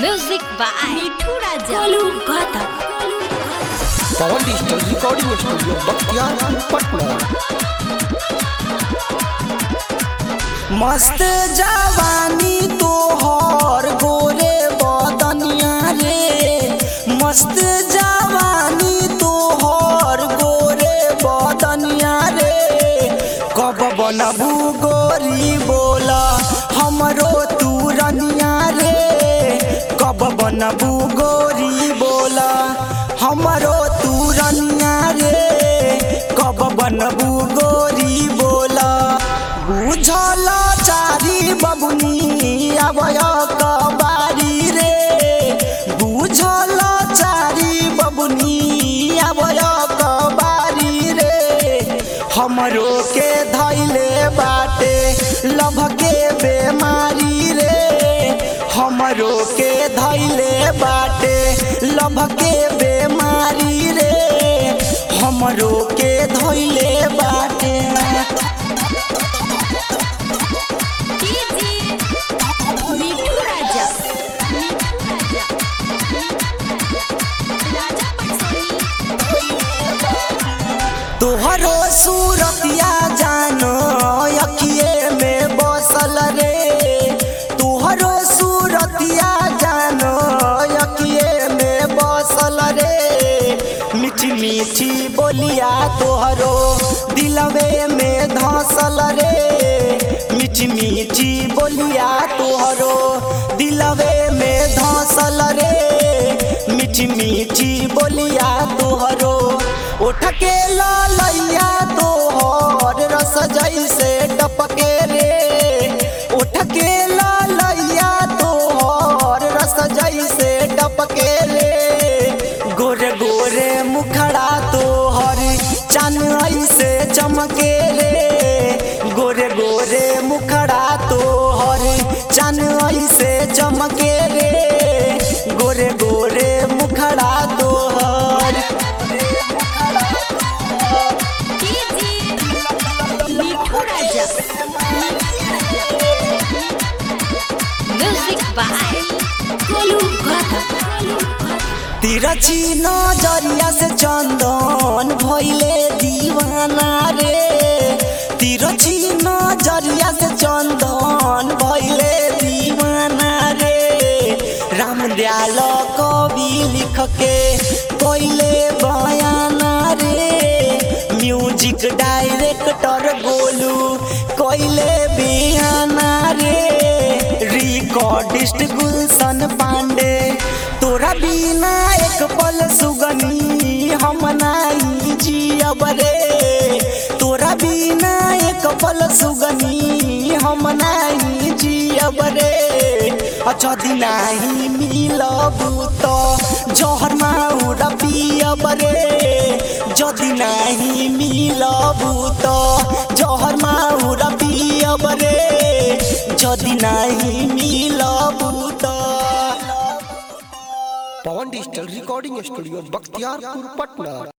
Music by Mithu Raja. Kolu Gata. Pawan digital recording studio Bakhtiyarpur Patna मस्त जवानी तोहर गोरे बदनिया रे मस्त जवानी तोहर गोरे बदनिया रे कब बनबू गोरी बोला हमरो तू रनिया रे कब बनबू गोरी बोला हमरो तू रनिया रे कब बनबू गोरी बोला बुझल चारी बबुनी अबय कबारी रे बुझल चारी बबुनी अबय कबारी रे हमरो के धैले बाटे लभ के बेमारी रे हमरो के धैले बाटे लभ के बेमारी रे हमरो के धैले बाटे Mithu Raja. Mithu Raja. Raja Patsoni. तोहरो सूरतिया जानो अखिए में बसल रे तोहरो सूरतिया जानो अखिए में बसल रे मीठी मीठी बोलिया तोहरो दिलवे में धसल रे मीठी मीठी बोलिया तोहरो दिलवे में धसल रे मीठी मीठी बोलिया तोहरो उठ के ललैया तोहर रस जैसे टपके रे उठ के ललैया तोहर रस जैसे टपके रे गोरे गोरे मुखड़ा तोहर चन ऐसे चमके रे गोरे गोरे मुखड़ा तोहर चन ऐसे चमके रे गोरे गोरे मुखड़ा तोहर Mithu Raja. Music by Kolu Gata. तिरछी नजरिया से चंदन भइले दीवाना रे तिरछी नजरिया से चंदन भइले दीवाना रे राम दयाल कवि लिख के कोइले बयाना रे म्यूजिक डायरेक्टर गोलू कोइले बियाना रे रिकॉर्डिस्ट गुलशन पांडे तोरा बिना एक पल सुगनी हम नहीं जियब रे तोरा बिना एक पल सुगनी हम नहीं जियब रे अच्छा दिन नहीं मिलब तो जहर माउरा पियब रे যদি नहीं मिलब तो जहर माउरा पियब रे যদি नहीं मिलब तो Pawan digital recording studio Bakhtiyarpur Patna